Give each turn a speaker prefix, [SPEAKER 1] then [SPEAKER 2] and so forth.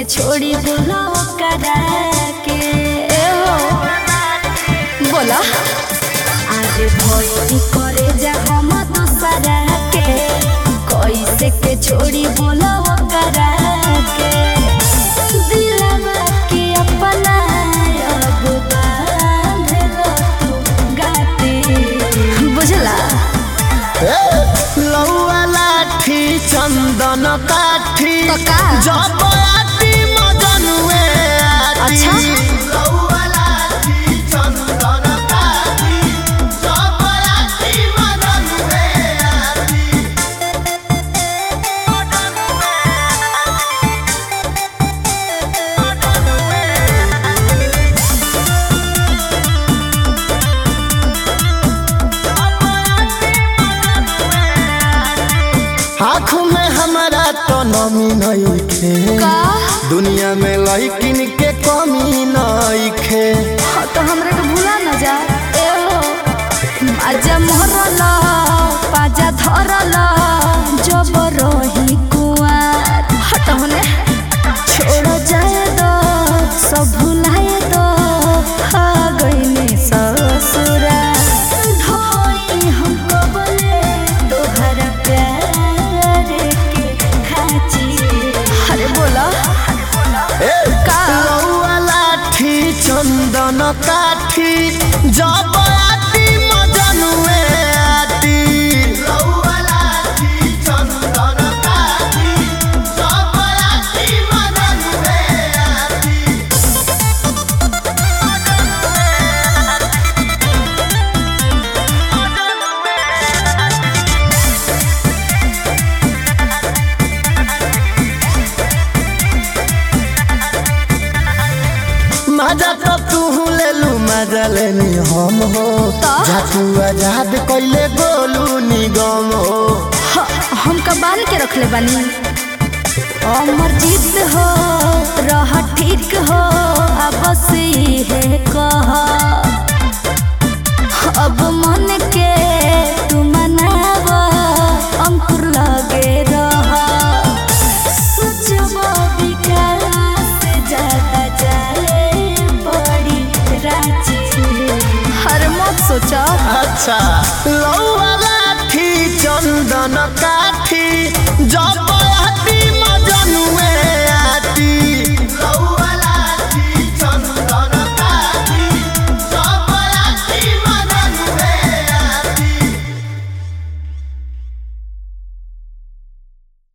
[SPEAKER 1] छोड़ी बोला करा के ए हो बोला आज भोई करे जा हम दूसरा के कैसे के छोड़ी बोला करा के दिलवा के अपना अब बांध लो तू गाते बुझला
[SPEAKER 2] लौआ लाठी चंदन काठी
[SPEAKER 1] तो का?
[SPEAKER 2] जब आती मजनुए आती
[SPEAKER 1] अच्छा।
[SPEAKER 2] लौआ लाठी चंदन काठी जब आती मजनुए आती आँखों में हमारा तो नमी नहीं खे
[SPEAKER 1] का
[SPEAKER 2] दुनिया में लड़किन के कमी नहीं खे
[SPEAKER 1] हाँ, तो हमरे के भूला न जा ए हो आजा मोहरल पाजा धरल जब रही कुआर हट होने छोड़ जाए दो सब भुलाए दो आ गईनी ससुरा ढोई हमको बोले तोहरा प्यार के खाची अरे बोला का
[SPEAKER 2] लौआ लाठी चंदन काठी जब आती मजनुए आती लौआ लाठी चंदन काठी जब आती मजनुए आती मजा तो तू ले लू मजा लेनी हम हो
[SPEAKER 1] तो?
[SPEAKER 2] जातू आजाद कैले गोलू निगम हो
[SPEAKER 1] ह- हम कबाल के रखले बानी अमर जीत हो रह ठीक हो अब है कह अब मन के तू मनाव अंकुर लगे रह सोचबो विकास ज्यादा जाए बड़ी रांची हर मत सोचा
[SPEAKER 2] अच्छा लौआ लाठी चंदन काठी जब